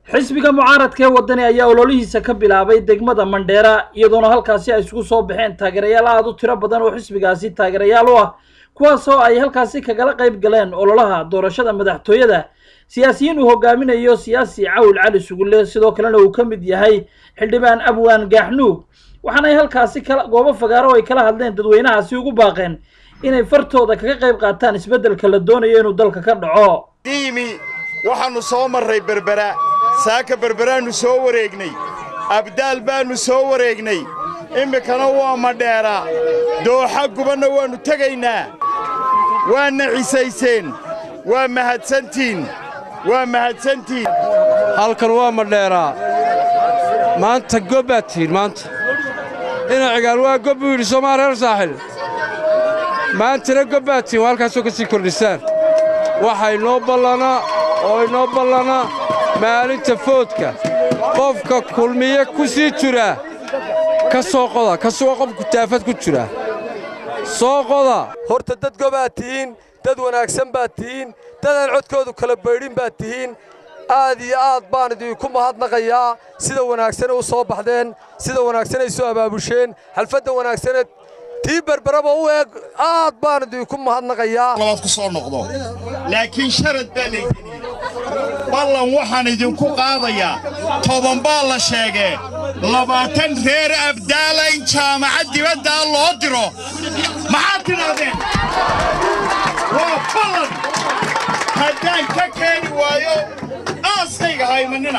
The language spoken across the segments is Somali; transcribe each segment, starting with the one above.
xisbiga mucaaradka ee wadani ayaa ololihiisa ka bilaabay degmada mandheera iyadoona halkaasi ay isugu soo baxeen taageerayaal aada u tiro badan oo xisbigaasi taageerayaal u ah kuwaas oo ay halkaasi kagala qayb galeen ololaha doorashada madaxtooyada siyaasiyiin uu hogaaminayo siyaasi cawil cali sugulle sidoo kalena uu ka mid yahay xildhibaan abwaan gaaxnuug waxaana ay halkaasi kala goobo fagaaro oo ay kala hadleen dadweynahaasi ugu baaqeen inay fartooda kaga qayb qaataan isbeddelka la doonayo inuu dalka ka dhaco diimi waxaannu soo marray berbera saaka berberaannu soo wareegnay abdaal baannu soo wareegnay iminkana waa madheera dooxa gubanna waannu tegaynaa waadna cisayseen waa mahadsantiin waa mahadsantiin halkan waa madheeraa maanta gobbaad tihiin maanta ina cigaal waa gob buu yidhi soomaa reer saaxil maantana gobbaad tihiin waa halkaasoo ka sii kordhisaan waxaa inoo ballanaa oo inoo ballanaa maalinta foodka qofka kulmiye ku sii jiraa ka soo qoda ka suga qofku taafad ku jira soo qoda horta dad gobaad tihiin dad wanaagsan baad tihiin dadaan codkoodu kala baydhin baad tihiin aad iyo aad baan idinku mahadnaqayaa sida wanaagsane u soo baxdeen sida wanaagsanay soo abaabusheen xalfadda wanaagsaneed tii berberaba u eeg aad baan idinku mahadnaqayaa labaad ku soo noqdo laakiin sharad baa laydinii ballan waxaan idinku qaadayaa toban baa la sheegee labaatan reer abdaala in jaamacad dibaddaa loo diro maxaad tidhaahdeen waa ballan haddaan ka keeni waayo aaskayga haymanina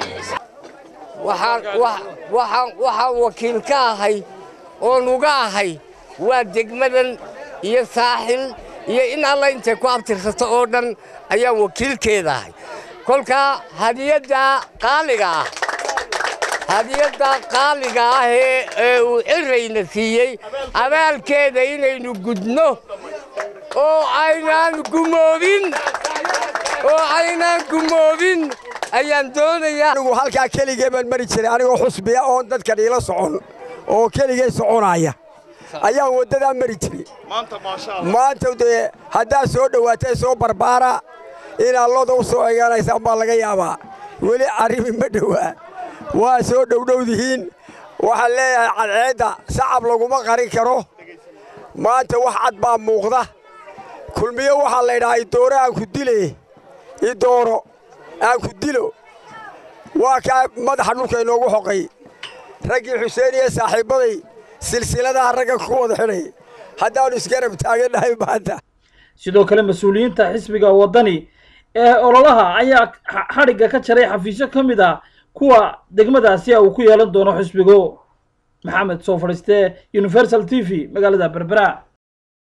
waxaan wakiil ka ahay oon uga ahay waa degmadan iyo saaxil iyo in alla intay ku abtirsato oo dhan ayaan wakiilkeeda ahay kolkaa hadiyaddaa qaaliga ah hadiyaddaa qaaliga ah ee uu cirayna siiyey abaalkeeda inaynu gudno oo aynaan gumoobin oo aynaan gumoobin ayaan doonayaa anigu halkaa keligee baan mari jiray anigoo xusbiya oon dadkan iila socon oo keligee soconaya ayaan waddadaa mari jiray maanta dee haddaad soo dhowaatay soo barbaara inaad loda u soo egaanaysaan baa laga yaabaa weli arrimi ma dhowaa waa soo dhowdhowdihiin waxaan leeyahay cadceedda sacab laguma qarin karo maanta wax cad baa muuqda kulmiyo waxaa laydhahaa idooro aan ku dile idooro aan ku dilo waa kaa madaxa dhulka inoogu xoqay raggii xuseen iyo saaxiibbaday silsiladaha ragga ku wada xidhay haddaannu isgarab taagannahay maanta sidoo kale mas-uuliyiinta xisbiga waddani ee ololaha ayaa xadhigga ka jaray xafiisyo ka mid ah kuwa degmadaasi uu ku yeelan doono xisbigu maxamed soo fadhiistee universal t v magaalada berbera